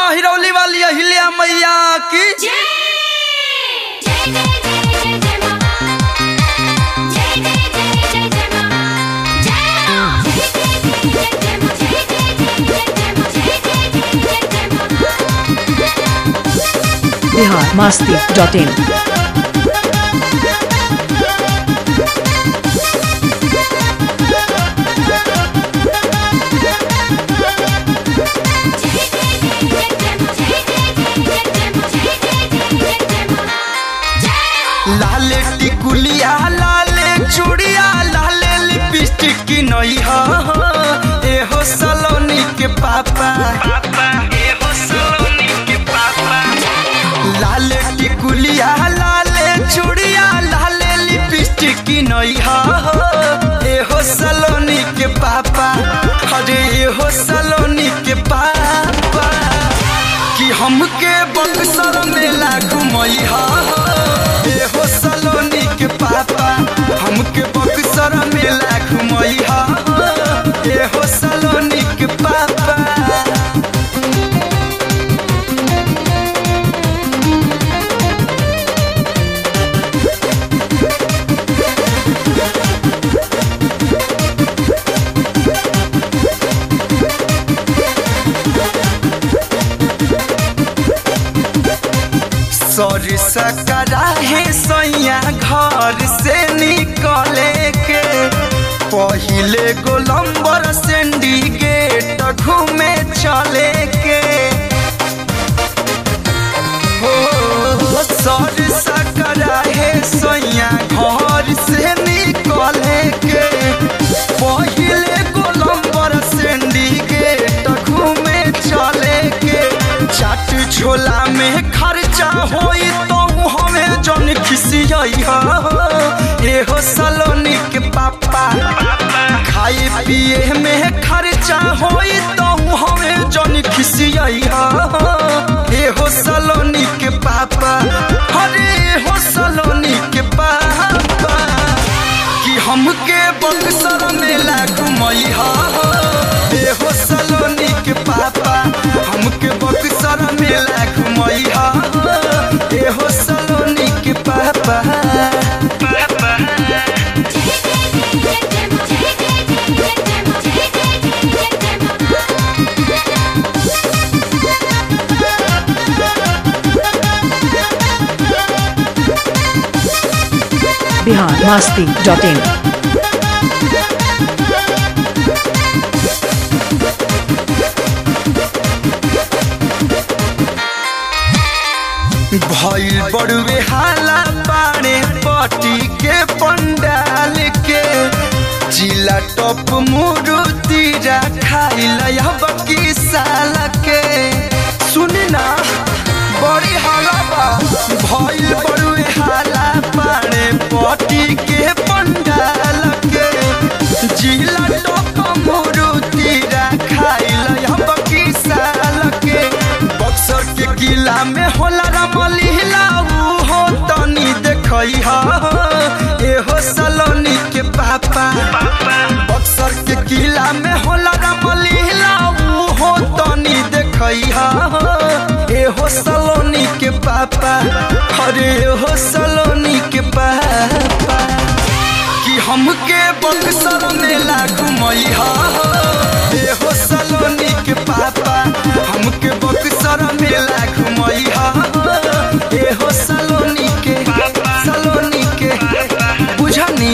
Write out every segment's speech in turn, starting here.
हिरौली वाली अहिल्या मैया की जय जय जय जय जय मां जय जय जय जय जय मां जय जय जय जय मां जय जय जय जय मां बिहार मास्ती डॉट इन लाले टिकुलिया लाले चूड़िया लाले लिपस्टिक की नई हो एहो सलोनी के पापा एहो सलोनी के पापा लाले टिकुलिया लाले चूड़िया लाले लिपस्टिक की नई हो एहो सलोनी के पापा अरे एहो सलोनी के पापा कि हमके बक्सर मेला घुमई हा एहो सलोनी के पापा हमके बक्सर मेला घुमई हा एहो सलोनी के पापा सॉरी सकरा है सैया घर से निकले के पहिले गोलम्बर सिंडिकेट घूमे चले के हो सॉरी सकरा है सैया घर से निकले के पहिले गोलम्बर सिंडिकेट घूमे चले के चाट झोला में खर्चा होई तो हमें जन खिसियई एहो सलोनी के पापा खाए पिए में खर्चा होई तो हमें जन खिसियई एहो सलोनी के पापा अरे एहो सलोनी के पापा कि हमके बक्सर मेला घुमई हा एहो सलोनी के पापा हमके बक्सर मेला घुमई हा एहो सलोनी के पापा पापा बिहार मास्ती डॉट इन भइल बड़ुए हाला पाने पटी के पंडाल के जिला टप मुरुति खाइल अब की साल के सुनी ना बड़ी हाला बा भइल बड़ुए हाला पाने पटी के पंडाल के जिला टप मुरुति खाइल अब की साल के बक्सर के किला में होला रमलीला ऊ हो तनी देखई हा एहो सलोनी के पापा बक्सर के किला में होला रमलीला ऊ हो तनी देखई हा एहो सलोनी के पापा अरे एहो सलोनी के पापा कि हमके बक्सर मेला घुमई हा एहो सलोनी के पापा हमके बक्सर मेला घुमई हा एहो सलोनी के सलोनी के बुझनी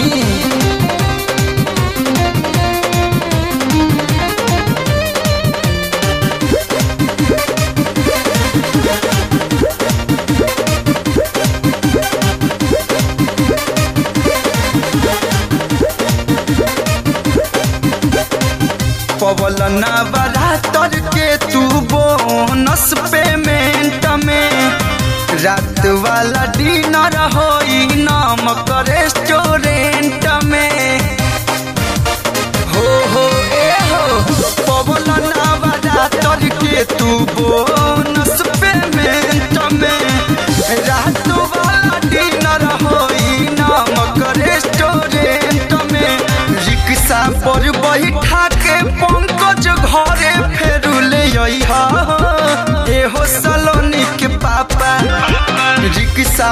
पवल नवरात्र के तू बोनस पेमेंट में रात वाला डिनर होई नामक रेस्टोरेंट में हो हो ए हो पवल नवरात्र के तू बोनस पेमेंट में रात वाला डिनर होई नामक रेस्टोरेंट में रिक्शा पर बैठा के पंकज घरे फेरू ले अइहा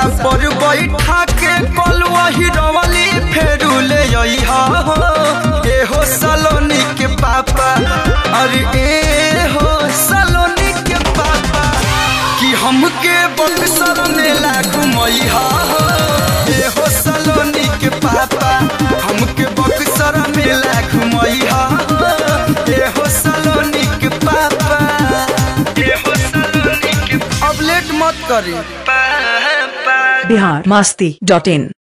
रिक्शा पर बैठा के कलुआ हिरवली फेरू ले अइहा हो ए हो सलोनी के पापा अरे ए हो सलोनी के पापा कि हमके बक्सर मेला घुमैहा हो ए हो सलोनी के पापा हमके बक्सर मेला घुमैहा हो ए हो सलोनी के पापा ए हो सलोनी के अब लेट मत करी पापा बिहार मस्ती डॉट इन